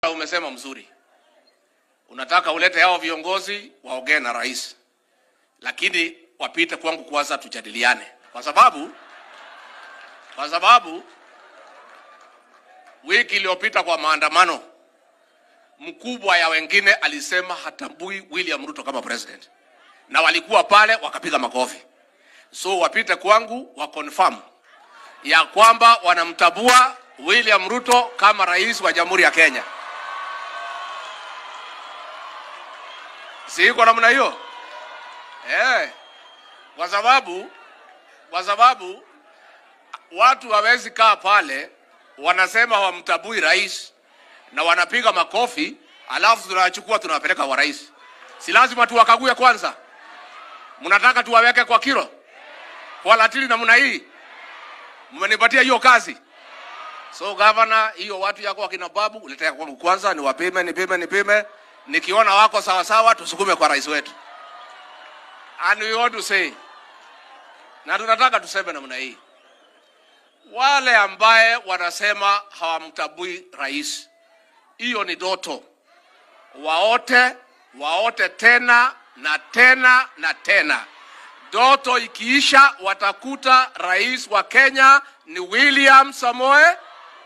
Umesema mzuri, unataka ulete hao viongozi waongee na rais, lakini wapite kwangu kwanza, tujadiliane, kwa sababu kwa sababu wiki iliyopita kwa maandamano, mkubwa ya wengine alisema hatambui William Ruto kama president, na walikuwa pale wakapiga makofi. So wapite kwangu wa confirm ya kwamba wanamtabua William Ruto kama rais wa Jamhuri ya Kenya. Si iko namna hiyo eh? Kwa sababu kwa sababu watu hawezi kaa pale wanasema hawamtabui rais na wanapiga makofi, alafu tunachukua tunawapeleka kwa rais. Si lazima tuwakague kwanza? Mnataka tuwaweke kwa kilo kwa latili namna hii? Mmenipatia hiyo kazi. So governor, hiyo watu yako wakina babu uletea kwangu kwanza, niwapime nipime nipime, nikiona wako sawa sawa, tusukume kwa rais wetu. And we want to say, na tunataka tuseme namna hii, wale ambaye wanasema hawamtabui rais, hiyo ni doto. Waote waote tena na tena na tena. Doto ikiisha, watakuta rais wa Kenya ni William Samoe.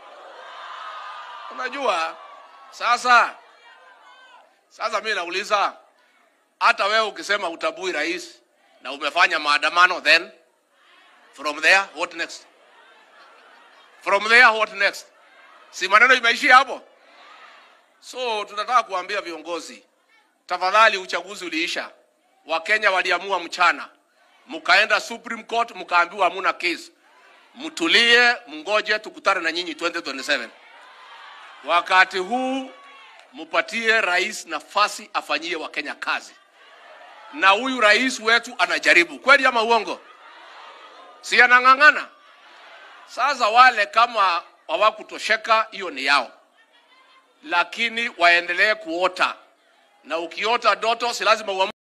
Unajua sasa, sasa mimi nauliza, hata wewe ukisema utabui rais na umefanya maandamano, then from there what next? From there what next? Si maneno imeishia hapo? So tunataka kuambia viongozi, tafadhali, uchaguzi uliisha, Wakenya waliamua mchana, mkaenda Supreme Court mkaambiwa hamuna case. Mtulie, mngoje tukutane na nyinyi 2027. Wakati huu mupatie rais nafasi afanyie Wakenya kazi, na huyu rais wetu anajaribu kweli ama uongo? Si anang'ang'ana? Sasa wale kama hawakutosheka, hiyo ni yao, lakini waendelee kuota, na ukiota doto si lazima uamue